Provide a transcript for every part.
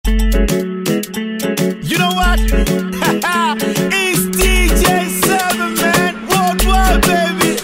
You know what? it's DJ Seven Man Worldwide, baby.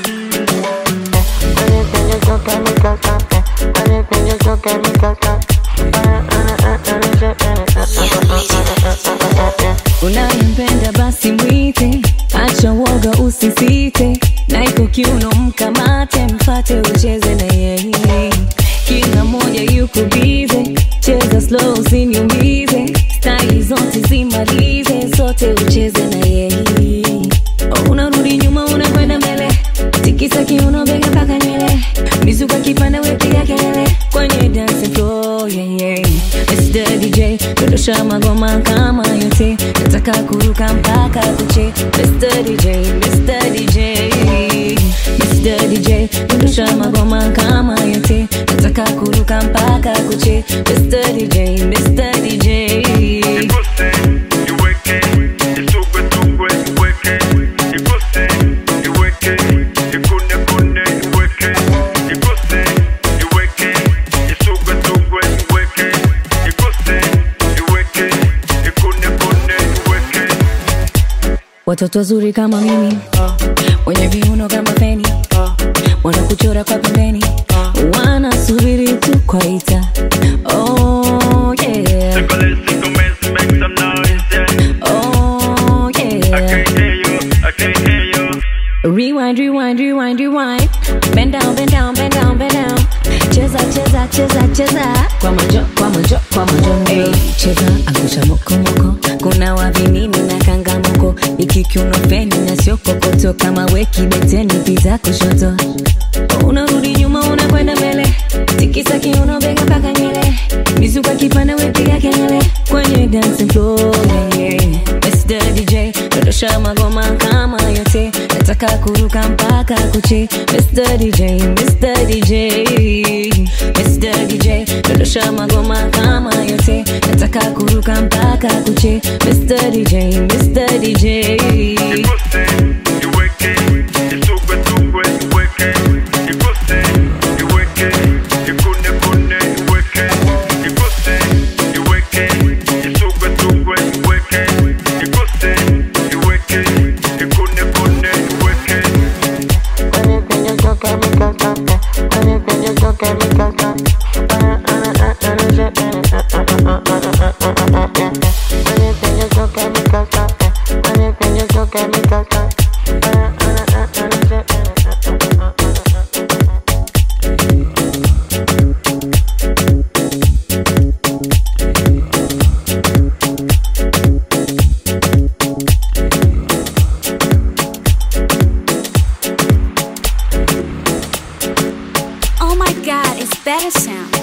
unayempenda basi mwite, acha woga usisite, na iko kiuno mkamate, mfate ucheze na yeye, kila moja yuko bize, cheza slow usiniumize, staili zote zimalize, zote ucheze na yeye, unarudi nyuma unakwenda mbele, tikisa kiuno bega mpaka nywele, mizuka kipanda wepiga kelele kwenye dance floor, yeah, yeah. Mr. DJ dondosha magoma kama yote, nataka kuruka mpaka kuche. Mr. DJ, Mr. DJ, Mr. DJ dondosha magoma kama yote, nataka kuruka mpaka kuche. Mr. DJ, Mr. DJ. Watoto wazuri kama mimi wenye viuno kama feni wanakuchora kwa pembeni wanasubiri tu kwaita oh, yeah. Oh, yeah. Rewind, rewind, rewind, rewind. Bend down, bend down, bend down, bend down. Cheza, cheza, cheza, cheza. Kwa majo, kwa majo, kwa majo. Hey, cheza, angusha moko moko. Kuna wavinini na kangamoko. Iki kiuno feni na sio kokoto. Kama weki beteni pita kushoto. Unarudi nyuma unakwenda mbele. Tikisa kiuno bega mpaka nywele. Mizuka kipanda wepiga kelele. Kwenye dancing floor, yeah, yeah. Mr. DJ, dondosha magoma kama yote nataka kuruka mpaka kuche Mr. DJ, Mr. DJ, Mr. DJ dondosha magoma kama yote nataka kuruka mpaka kuche Mr. DJ, Mr. DJ. Oh my god, it's better sound.